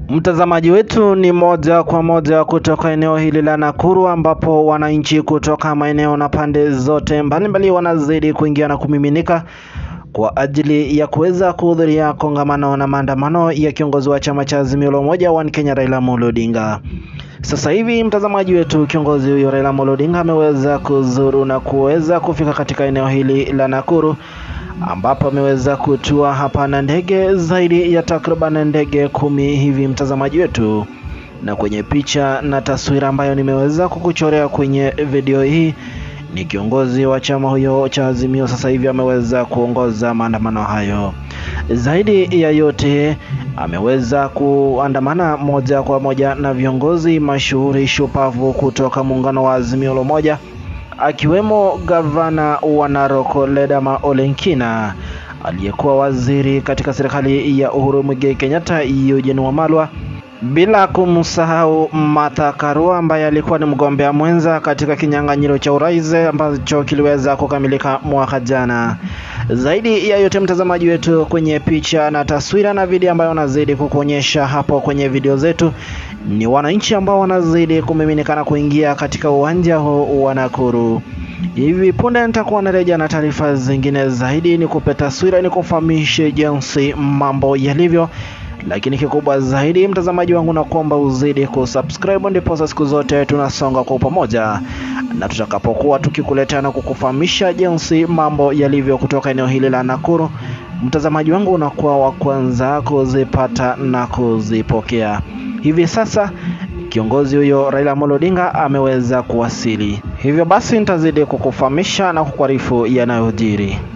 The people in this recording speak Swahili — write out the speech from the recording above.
Mtazamaji wetu ni moja kwa moja kutoka eneo hili la Nakuru ambapo wananchi kutoka maeneo na pande zote mbalimbali wanazidi kuingia na kumiminika kwa ajili ya kuweza kuhudhuria kongamano na maandamano ya kiongozi wa chama cha Azimio la Umoja One Kenya Raila Amolo Odinga. Sasa hivi mtazamaji wetu, kiongozi huyo Raila Amolo Odinga ameweza kuzuru na kuweza kufika katika eneo hili la Nakuru ambapo ameweza kutua hapa na ndege zaidi ya takriban ndege kumi hivi mtazamaji wetu, na kwenye picha na taswira ambayo nimeweza kukuchorea kwenye video hii ni kiongozi wa chama huyo cha Azimio sasa hivi ameweza kuongoza maandamano hayo. Zaidi ya yote ameweza kuandamana moja kwa moja na viongozi mashuhuri shupavu kutoka muungano wa Azimio la Umoja akiwemo gavana wa Narok Ledama Olenkina, aliyekuwa waziri katika serikali ya Uhuru Muigai Kenyatta Eugene Wamalwa, bila kumsahau Martha Karua ambaye alikuwa ni mgombea mwenza katika kinyang'anyiro cha urais ambacho kiliweza kukamilika mwaka jana. Zaidi ya yote, mtazamaji wetu, kwenye picha na taswira na video ambayo wanazidi kukuonyesha hapo kwenye video zetu ni wananchi ambao wanazidi kumiminikana kuingia katika uwanja huu wa Nakuru. Hivi punde nitakuwa narejea na taarifa zingine zaidi, ni kupe taswira, ni kufahamishe jinsi mambo yalivyo lakini kikubwa zaidi mtazamaji wangu, na kuomba uzidi kusubscribe, ndipo siku zote tunasonga kwa pamoja, na tutakapokuwa tukikuletea na kukufahamisha jinsi mambo yalivyo kutoka eneo hili la Nakuru, mtazamaji wangu unakuwa wa kwanza kuzipata na kuzipokea. Hivi sasa kiongozi huyo Raila Amolo Odinga ameweza kuwasili, hivyo basi nitazidi kukufahamisha na kukuarifu yanayojiri.